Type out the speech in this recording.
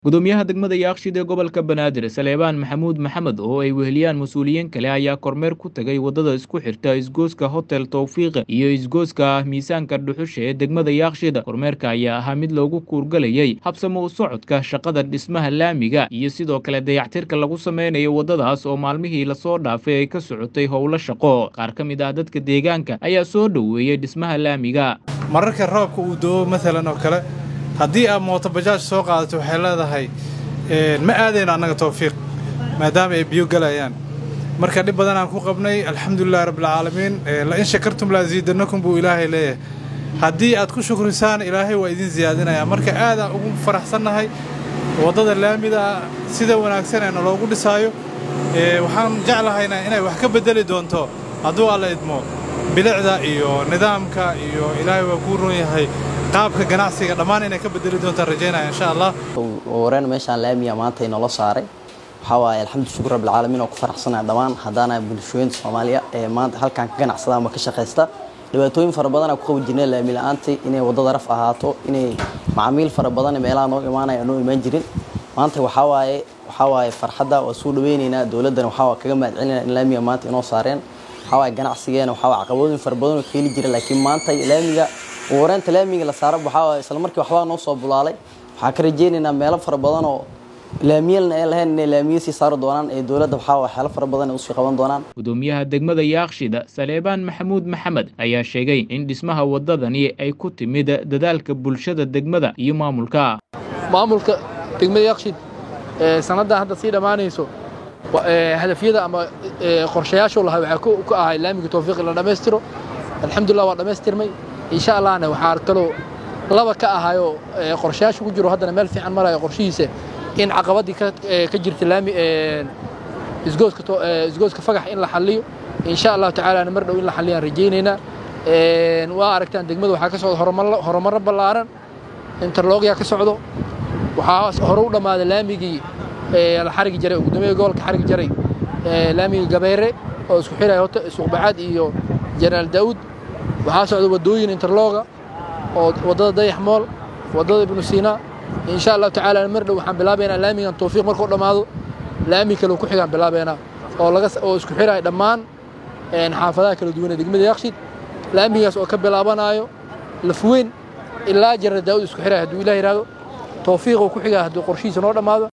gudoomiyaha degmada yaaqshid ee gobolka banaadir saleebaan maxamuud maxamed oo ay weheliyaan mas-uuliyiin kale ayaa kormeer ku tegay waddada isku xirta isgooska hotel towfiiqa iyo isgooska miisaanka dhuxusha ee degmada yaaqshid kormeerka ayaa ahaa mid loogu kuurgalayay habsamo u socodka shaqada dhismaha laamiga iyo sidoo kale dayactirka lagu sameynayo waddadaas oo maalmihii lasoo dhaafay ay ka socotay howlo shaqo qaar ka mid ah dadka deegaanka ayaa soo dhoweeyey dhismaha laamiga mararka roobka uu doo maalan oo kale haddii aad mooto bajaaj soo qaadato waxay leedahay ma aadayno annaga tawfiiq maadaama ay biyo galayaan marka dhib badan aan ku qabnay alxamdulilahi rabbilcaalamiin lain shakartum laasiidanakum buu ilaahay leeyahay haddii aad ku shukrisaan ilaahay waa idin siyaadinaya marka aadaan ugu faraxsannahay waddada laamida sida wanaagsan ee naloogu dhisaayo waxaan jeclahaynaa inay wax ka beddeli doonto hadduu alla idmo bilicda iyo nidaamka iyo ilaahay waa kuu ron yahay qaabka ganacsiga dhammaan inay ka bedeli doontaan rajaynaya insha allah wareen meeshaan laamiya maanta inoola saaray waxaa waaye alxamdu shukur rabbilcaalamiin oo ku faraxsanaya dhammaan haddaana bulshooyinta soomaaliya ee maanta halkan ka ganacsada ama ka shaqaysta dhibaatooyin fara badan ku qabi jirnay laami la-aantii inay waddada raf ahaato inay macaamiil fara badan meelaha noo imaanaya noo imaan jirin maanta waxaa waaye waxaa waaye farxadda waa soo dhaweynaynaa dowladdana waxaa waa kaga mahad celinaya in laamiga maanta inoo saareen waxaa waaye ganacsigeena waxaa waa caqabadooyin fara badan oo keeli jira laakiin maanta laamiga wareenta laamiga la saara waxaa waaye isla markii waxbaa noo soo bulaalay waxaa ka rajaynaynaa meelo fara badan oo laamiyalna ay lahayn inay laamiyo sii saari doonaan ee dowladda waxaa waa xeelo fara badan ay usii qaban doonaan gudoomiyaha degmada yaaqshida saleebaan maxamuud maxamed ayaa sheegay in dhismaha waddadani ay ku timid dadaalka bulshada degmada iyo maamulka maamulka degmada yaaqshid sanaddan hadda sii dhammaanayso hadafyada ama qorshayaashuu lahaa waxaa ku ahay laamiga towfiiqi la dhammaystiro alxamdulillah waa dhammaystirmay insha allahna waxaa kaloo laba ka ahayoo qorshayaasha ku jiro haddana meel fiican marayo qorshihiisa in caqabaddii ka jirta laami isgooska fagax in la xalliyo insha allahu tacaala mar dhow in la xalliyaan rajaynaynaa waa aragtaan degmada waxaa ka socda horumarro ballaaran interlogyaa ka socdo waxaa hore u dhammaaday laamigii la xarigi jaray oo guddoomiyaha gobolka xarigi jaray laamigii gabeere oo isku xiraya suuqbacaad iyo jenaraal daa'uud waxaa socda waddooyin interloga oo waddada dayax mool waddada ibnu siinaa insha allahu tacaala mar dhow waxaan bilaabaynaa laamigan towfiiq markuu dhammaado laami kale ku xigaan bilaabaynaa oo laga oo isku xiraya dhammaan xaafadaha kala duwan ee degmada yaaqshid laamigaas oo ka bilaabanaayo lafweyn ilaa jenaraal daa'uud isku xiraya hadduu ilah yidhahdo towfiiq uu ku xigaa hadduu qorshihiisa noo dhammaado